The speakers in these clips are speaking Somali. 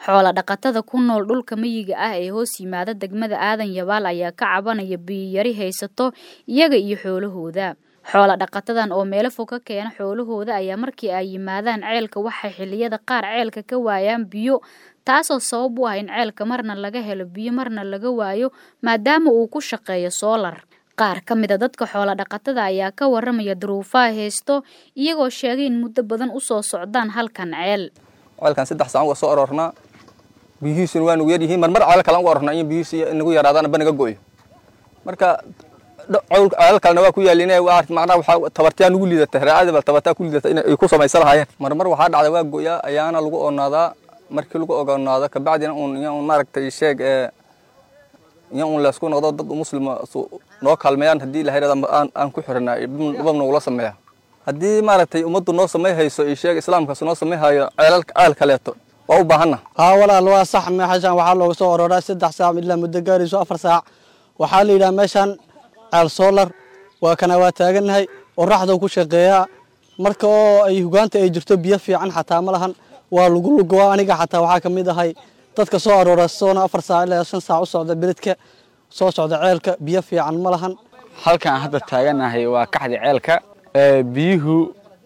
xoola dhaqatada ku nool dhulka miyiga ah ee hoos yimaada degmada aadan yabaal ayaa ka cabanaya biyiyari haysato iyaga iyo xoolahooda xoola dhaqatadan oo meelo fog ka keena xoolahooda ayaa markii ay yimaadaan ceelka waxay xilliyada qaar ceelka ka waayaan biyo taasoo sabab u ah in ceelka marna laga helo biyo marna laga waayo maadaama uu ku shaqeeyo soolar qaar ka mid a dadka xoola dhaqatada ayaa ka waramaya duruufaha haysto iyagoo sheegay in muddo badan usoo socdaan halkan ceel ceelkan saddex saan uga soo aroornaa biyihiisuna waa nagu yar yihiin marmar ceel kale uga aroornaa in biyihiisi nagu yaraadaan ba naga go'yo marka ceelal kalena waa ku yaalin macnaha waxaa tabartaa nagu liidata raacada bal tabartaa ku liidata in ay ku samaysan lahaayeen marmar waxaa dhacda waa go'yaa ayaana lagu oonaadaa markii lagu ogonaado kabacdina uun iyo uun maaragtay sheeg ee iyo uun laysku noqdo dad muslima noo kaalmeeyaan haddii ilahay aan aan ku xiranaa dhibab nagula sameeya haddii maaragtay ummaddu noo samay hayso iyo sheeg islaamkaas noo samay hayo ceelal ceel kaleeto waa u baahanna haa walaal waa sax meeshaan waxaa looga soo orooraa saddex saac ilaa muddo gaarayso afar saac waxaa la yidhaha meeshaan ceel soolar waa kana waa taagannahay oraxdau ku shaqeeyaa marka oo ay hugaanta ay jirto biyo fiican xataa ma lahan waa lagu lugoa aniga xataa waxaa ka mid ahay dadka soo aroora soona afar saac ilaa shan saac u socda beledka soo socda ceelka biyo fiican ma lahan halkaan hadda taaganahay waa kaxda ceelka biyuhu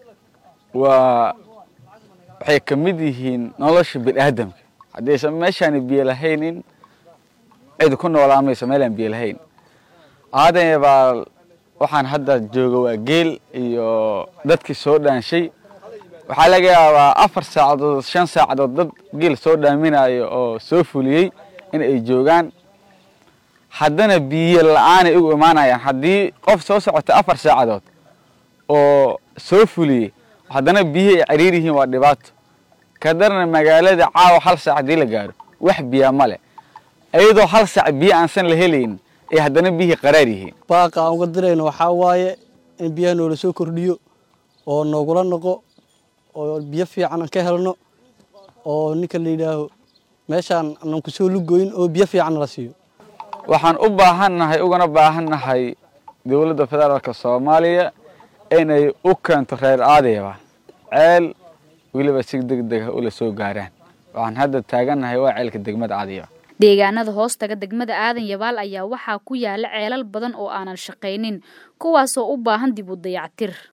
waa waxay ka mid yihiin nolosha biniaadamka haddaysan meeshaani biyo lahaynin cid ku noolaa mayso meelaan biyo lahayn aadan baa waxaan hadda jooga waa geel iyo dadkii soo dhaanshay waxaa laga yaabaa afar saacadood shan saacadood dad geel soo dhaaminayo oo soo fuliyey in ay joogaan haddana biyo la-aanay ugu imaanayaan haddii qof soo socota afar saacadood oo soo fuliyey haddana biyihii ay cariir yihiin waa dhibaato kadarna magaalada caawa hal saac haddii la gaaro wax biyaa ma leh iyadoo hal saac biyo aansan la helayn ay haddana biyihii qaraar yihiin baaqa aan uga dirayno waxaa waaye in biyaha noola soo kordhiyo oo noogula noqo oo biyo fiican aan ka helno oo ninka la yidhaaho meeshaan aanan ku soo lugoyn oo biyo fiican la siiyo waxaan u baahannahay ugana baahannahay dowladda federaalka soomaaliya inay u keento reer aadayba ceel weliba si deg deg ah ula soo gaaraan waxaan hadda taagannahay waa ceelka degmada aadayba deegaanada hoostaga degmada aadan yabaal ayaa waxaa ku yaala ceelal badan oo aanan shaqaynin kuwaasoo u baahan dib u dayactir